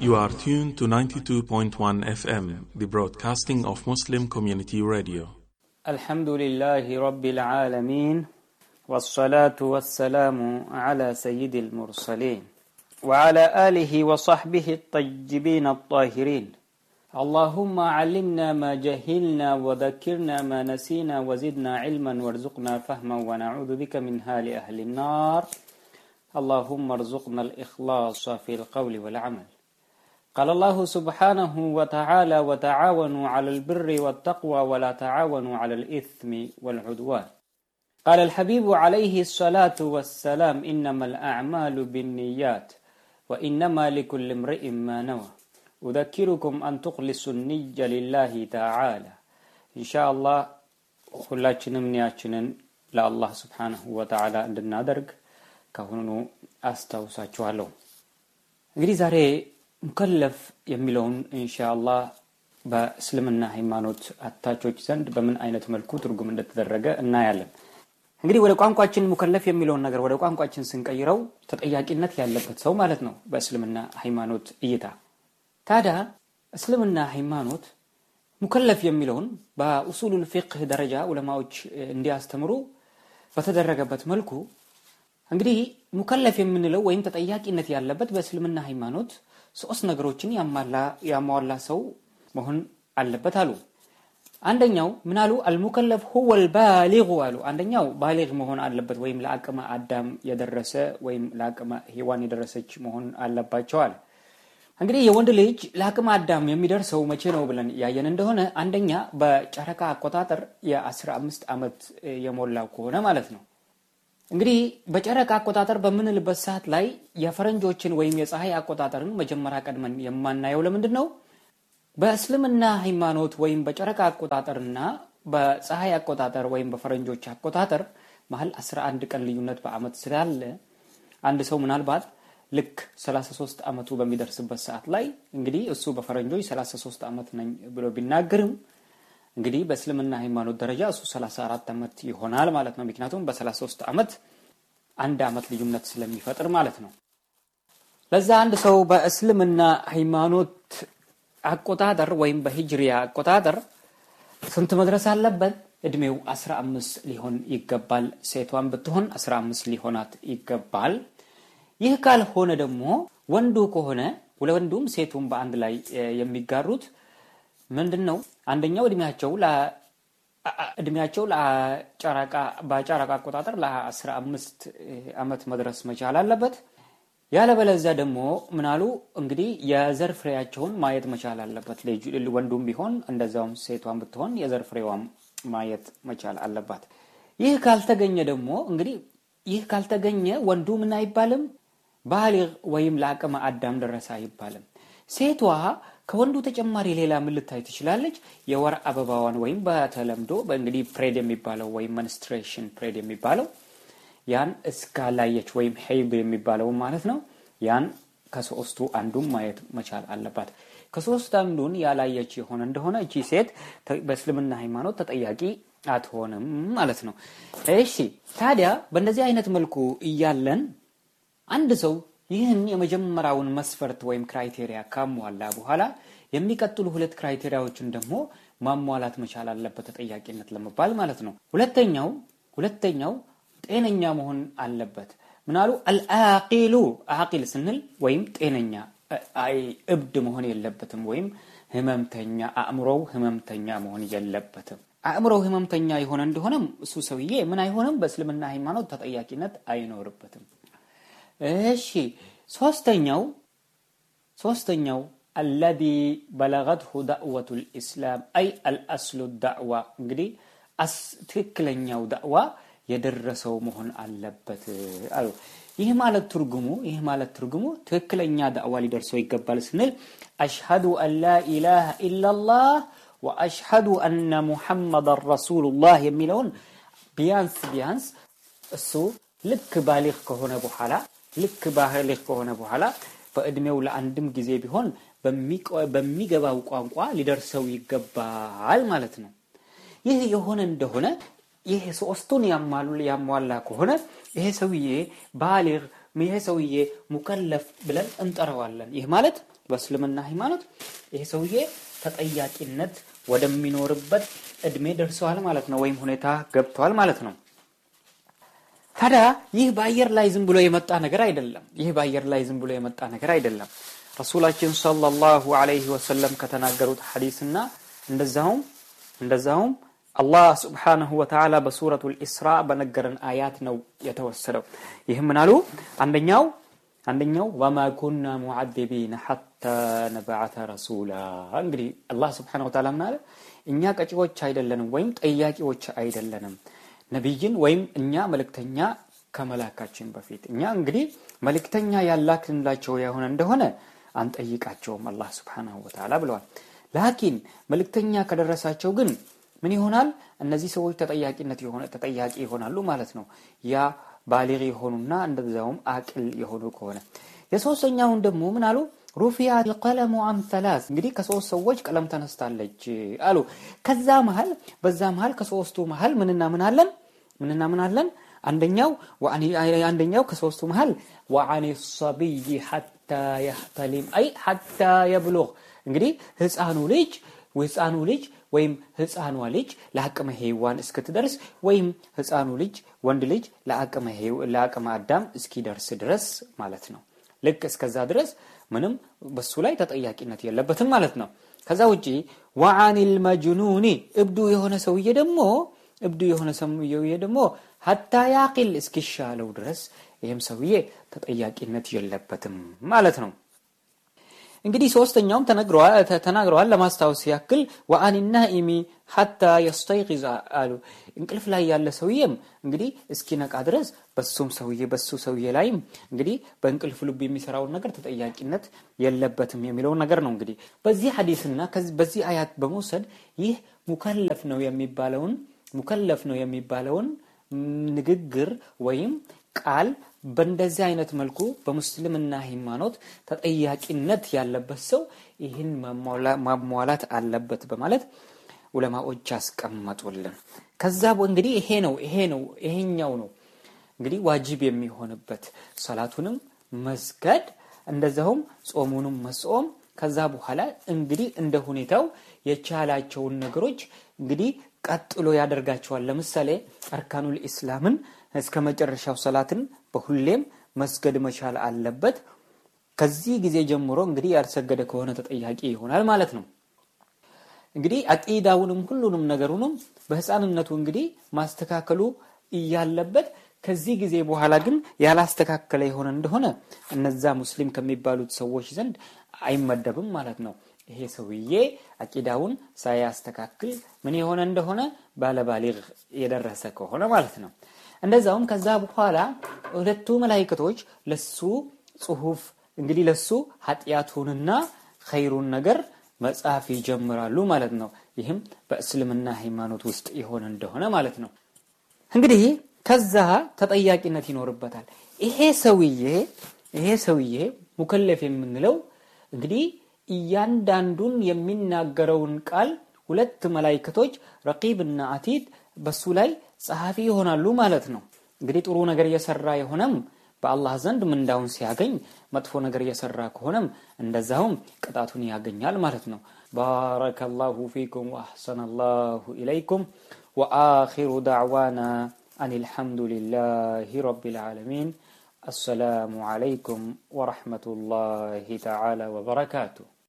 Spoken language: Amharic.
You are tuned to 92.1 FM, the broadcasting of Muslim Community Radio. الحمد لله رب العالمين والصلاة والسلام على سيد المرسلين وعلى آله وصحبه الطيبين الطاهرين اللهم علمنا ما جهلنا وذكرنا ما نسينا وزدنا علما وارزقنا فهما ونعوذ بك من هال أهل النار اللهم ارزقنا الإخلاص في القول والعمل قال الله سبحانه وتعالى وتعاونوا على البر والتقوى ولا تعاونوا على الإثم والعدوان قال الحبيب عليه الصلاة والسلام إنما الأعمال بالنيات وإنما لكل امرئ ما نوى أذكركم أن تخلصوا النية لله تعالى إن شاء الله ሁላችንም ኒያችንን ለአላህ ስብሓንሁ ወተዓላ እንድናደርግ ካሁኑ አስታውሳችኋለሁ እንግዲህ ዛሬ ሙከለፍ የሚለውን ኢንሻአላህ በእስልምና ሃይማኖት አታቾች ዘንድ በምን አይነት መልኩ ትርጉም እንደተደረገ እናያለን እንግዲህ ወደ ቋንቋችን ሙከለፍ የሚለውን ነገር ወደ ቋንቋችን ስንቀይረው ተጠያቂነት ያለበት ሰው ማለት ነው በእስልምና ሃይማኖት እይታ ታዲያ እስልምና ሃይማኖት ሙከለፍ የሚለውን በኡሱሉል ፊቅህ ደረጃ ዑለማዎች እንዲያስተምሩ በተደረገበት መልኩ እንግዲህ ሙከለፍ የምንለው ወይም ተጠያቂነት ያለበት በእስልምና ሃይማኖት ሶስት ነገሮችን ያሟላ ሰው መሆን አለበት አሉ አንደኛው ምን አሉ አልሙከለፍ ሁወ ልባሊጉ አሉ አንደኛው ባሊግ መሆን አለበት ወይም ለአቅመ አዳም የደረሰ ወይም ለአቅመ ሔዋን የደረሰች መሆን አለባቸዋል እንግዲህ የወንድ ልጅ ለአቅመ አዳም የሚደርሰው መቼ ነው ብለን ያየን እንደሆነ አንደኛ በጨረቃ አቆጣጠር የ15 ዓመት የሞላው ከሆነ ማለት ነው እንግዲህ በጨረቃ አቆጣጠር በምንልበት ሰዓት ላይ የፈረንጆችን ወይም የፀሐይ አቆጣጠርን መጀመሪያ ቀድመን የማናየው ለምንድን ነው በእስልምና ሃይማኖት ወይም በጨረቃ አቆጣጠርና በፀሐይ አቆጣጠር ወይም በፈረንጆች አቆጣጠር መሀል 11 ቀን ልዩነት በአመት ስላለ አንድ ሰው ምናልባት ልክ 33 ዓመቱ በሚደርስበት ሰዓት ላይ እንግዲህ እሱ በፈረንጆች 33 ዓመት ነኝ ብሎ ቢናገርም እንግዲህ በእስልምና ሃይማኖት ደረጃ እሱ 34 ዓመት ይሆናል ማለት ነው ምክንያቱም በ33 ዓመት አንድ ዓመት ልዩነት ስለሚፈጥር ማለት ነው ለዛ አንድ ሰው በእስልምና ሃይማኖት አቆጣጠር ወይም በሂጅሪያ አቆጣጠር ስንት መድረስ አለበት እድሜው 15 ሊሆን ይገባል ሴቷን ብትሆን 15 ሊሆናት ይገባል ይህ ካልሆነ ደግሞ ወንዱ ከሆነ ወንዱም ሴቱም በአንድ ላይ የሚጋሩት ምንድን ነው አንደኛው እድሜያቸው እድሜያቸው በጨረቃ አቆጣጠር ለ15 ዓመት መድረስ መቻል አለበት ያለበለዚያ ደግሞ ምናሉ እንግዲህ የዘር ፍሬያቸውን ማየት መቻል አለበት ወንዱም ቢሆን እንደዛውም ሴቷን ብትሆን የዘር ፍሬዋም ማየት መቻል አለባት ይህ ካልተገኘ ደግሞ እንግዲህ ይህ ካልተገኘ ወንዱ ምን አይባልም ባሊግ ወይም ለአቅመ አዳም ደረሰ አይባልም ሴቷ ከወንዱ ተጨማሪ ሌላ ምን ልታይ ትችላለች የወር አበባዋን ወይም በተለምዶ በእንግዲህ ፕሬድ የሚባለው ወይም መንስትሬሽን ፕሬድ የሚባለው ያን እስካላየች ወይም ሄይብ የሚባለው ማለት ነው ያን ከሶስቱ አንዱን ማየት መቻል አለባት ከሶስት አንዱን ያላየች የሆነ እንደሆነ እቺ ሴት በእስልምና ሃይማኖት ተጠያቂ አትሆንም ማለት ነው እሺ ታዲያ በእንደዚህ አይነት መልኩ እያለን አንድ ሰው ይህን የመጀመሪያውን መስፈርት ወይም ክራይቴሪያ ካሟላ በኋላ የሚቀጥሉ ሁለት ክራይቴሪያዎችን ደግሞ ማሟላት መቻል አለበት ተጠያቂነት ለመባል ማለት ነው ሁለተኛው ሁለተኛው ጤነኛ መሆን አለበት ምናሉ አልአቂሉ አቂል ስንል ወይም ጤነኛ እብድ መሆን የለበትም ወይም ህመምተኛ አእምሮው ህመምተኛ መሆን የለበትም አእምሮው ህመምተኛ የሆነ እንደሆነም እሱ ሰውዬ ምን አይሆንም በእስልምና ሃይማኖት ተጠያቂነት አይኖርበትም እሺ ሶስተኛው ሶስተኛው አለዚ በለገትሁ ዳዕወቱ ልእስላም አይ አልአስሉ ዳዕዋ እንግዲህ ትክክለኛው ዳዕዋ የደረሰው መሆን አለበት አሉ ይህ ማለት ትርጉሙ ይህ ማለት ትርጉሙ ትክክለኛ ዳዕዋ ሊደርሰው ይገባል ስንል አሽሀዱ አን ላ ኢላሃ ኢላላህ ወአሽሀዱ አነ ሙሐመዳን ረሱሉላህ የሚለውን ቢያንስ ቢያንስ እሱ ልክ ባሊግ ከሆነ በኋላ ልክ ባሊግ ከሆነ በኋላ በእድሜው ለአንድም ጊዜ ቢሆን በሚገባው ቋንቋ ሊደርሰው ይገባል ማለት ነው ይህ የሆነ እንደሆነ ይህ ሶስቱን ያሟላ ከሆነ ይሄ ሰውዬ ባሊግ ይሄ ሰውዬ ሙከለፍ ብለን እንጠራዋለን። ይህ ማለት በእስልምና ሃይማኖት ይሄ ሰውዬ ተጠያቂነት ወደሚኖርበት እድሜ ደርሰዋል ማለት ነው፣ ወይም ሁኔታ ገብተዋል ማለት ነው። ታዲያ ይህ በአየር ላይ ዝም ብሎ የመጣ ነገር አይደለም። ይህ በአየር ላይ ዝም ብሎ የመጣ ነገር አይደለም። ረሱላችን ሰለላሁ ዐለይሂ ወሰለም ከተናገሩት ሐዲስና እንደዛውም እንደዛውም አላህ ስብሓነሁ ወተዓላ በሱረቱል ኢስራ በነገረን አያት ነው የተወሰደው። ይህም ምናሉ አንደኛው አንደኛው ወማ ኩና ሙዓዚቢነ ሐታ ነብዓተ ረሱላ። እንግዲህ አላህ ስብሓነሁ ወተዓላ ምን አለ? እኛ ቀጪዎች አይደለንም ወይም ጠያቂዎች አይደለንም ነቢይን ወይም እኛ መልእክተኛ ከመላካችን በፊት እኛ እንግዲህ መልእክተኛ ያላክንላቸው የሆነ እንደሆነ አንጠይቃቸውም አላህ ስብሓነሁ ወተዓላ ብለዋል። ላኪን መልእክተኛ ከደረሳቸው ግን ምን ይሆናል? እነዚህ ሰዎች ተጠያቂነት የሆነ ተጠያቂ ይሆናሉ ማለት ነው። ያ ባሊግ የሆኑና እንደዛውም አቅል የሆኑ ከሆነ የሶስተኛውን ደግሞ ምን አሉ? ሩፊያ ልቀለሙ አን ተላስ እንግዲህ ከሶስት ሰዎች ቀለም ተነስታለች አሉ። ከዛ መሀል በዛ መሀል ከሶስቱ መሀል ምንና ምን አለን? ምንና ምን አለን? አንደኛው አንደኛው ከሶስቱ መሀል ወአን ሰቢይ ሐታ የህተሊም አይ ሐታ የብሉግ እንግዲህ ህፃኑ ልጅ ህፃኑ ልጅ ወይም ህፃኗ ልጅ ለአቅመ ሔዋን እስክትደርስ ወይም ህፃኑ ልጅ ወንድ ልጅ ለአቅመ አዳም እስኪደርስ ድረስ ማለት ነው። ልክ እስከዛ ድረስ ምንም በሱ ላይ ተጠያቂነት የለበትም ማለት ነው። ከዛ ውጪ ወአኒል መጅኑኒ እብዱ የሆነ ሰውዬ ደግሞ እብዱ የሆነ ሰውዬ ደግሞ ሀታ ያቂል እስኪሻለው ድረስ ይህም ሰውዬ ተጠያቂነት የለበትም ማለት ነው። እንግዲህ ሶስተኛውም ተናግረዋል። ለማስታወስ ያክል ወአን ናኢሚ ሐታ የስተይቂዝ አሉ። እንቅልፍ ላይ ያለ ሰውዬም እንግዲህ እስኪነቃ ድረስ በሱም ሰውዬ በሱ ሰውዬ ላይም እንግዲህ በእንቅልፍ ልብ የሚሰራውን ነገር ተጠያቂነት የለበትም የሚለውን ነገር ነው። እንግዲህ በዚህ ሐዲስና በዚህ አያት በመውሰድ ይህ ሙከለፍ ነው የሚባለውን ሙከለፍ ነው የሚባለውን ንግግር ወይም ቃል በእንደዚህ አይነት መልኩ በሙስልምና ሃይማኖት ተጠያቂነት ያለበት ሰው ይህን ማሟላት አለበት በማለት ዑለማዎች ያስቀመጡልን። ከዛ እንግዲህ ይሄ ነው ይሄ ነው ይሄኛው ነው እንግዲህ ዋጅብ የሚሆንበት ሰላቱንም መስገድ እንደዛውም ጾሙንም መጾም ከዛ በኋላ እንግዲህ እንደ ሁኔታው የቻላቸውን ነገሮች እንግዲህ ቀጥሎ ያደርጋቸዋል። ለምሳሌ አርካኑል ኢስላምን እስከ መጨረሻው ሰላትን በሁሌም መስገድ መቻል አለበት። ከዚህ ጊዜ ጀምሮ እንግዲህ ያልሰገደ ከሆነ ተጠያቂ ይሆናል ማለት ነው። እንግዲህ አቂዳውንም ሁሉንም ነገሩንም በህፃንነቱ እንግዲህ ማስተካከሉ እያለበት ከዚህ ጊዜ በኋላ ግን ያላስተካከለ የሆነ እንደሆነ እነዛ ሙስሊም ከሚባሉት ሰዎች ዘንድ አይመደብም ማለት ነው። ይሄ ሰውዬ አቂዳውን ሳያስተካክል ምን የሆነ እንደሆነ ባለባሊግ የደረሰ ከሆነ ማለት ነው። እንደዛውም ከዛ በኋላ ሁለቱ መላይክቶች ለሱ ጽሁፍ እንግዲህ ለሱ ኃጢአቱንና ኸይሩን ነገር መጻፍ ይጀምራሉ ማለት ነው። ይህም በእስልምና ሃይማኖት ውስጥ የሆነ እንደሆነ ማለት ነው። እንግዲህ ከዛ ተጠያቂነት ይኖርበታል። ይሄ ሰውዬ ይሄ ሰውዬ ሙከለፍ የምንለው እንግዲህ እያንዳንዱን የሚናገረውን ቃል ሁለት መላይክቶች ረቂብና አቲድ በሱ ላይ ጸሐፊ ይሆናሉ ማለት ነው። እንግዲህ ጥሩ ነገር እየሰራ የሆነም በአላህ ዘንድ ምንዳውን ሲያገኝ፣ መጥፎ ነገር እየሰራ ከሆነም እንደዛውም ቅጣቱን ያገኛል ማለት ነው። ባረከላሁ ፊኩም ወአሕሰነ ላሁ ኢለይኩም ወአኺሩ ዳዕዋና አን አልሐምዱሊላሂ ረቢል ዓለሚን አሰላሙ ዓለይኩም ወረሕመቱላሂ ተዓላ ወበረካቱሁ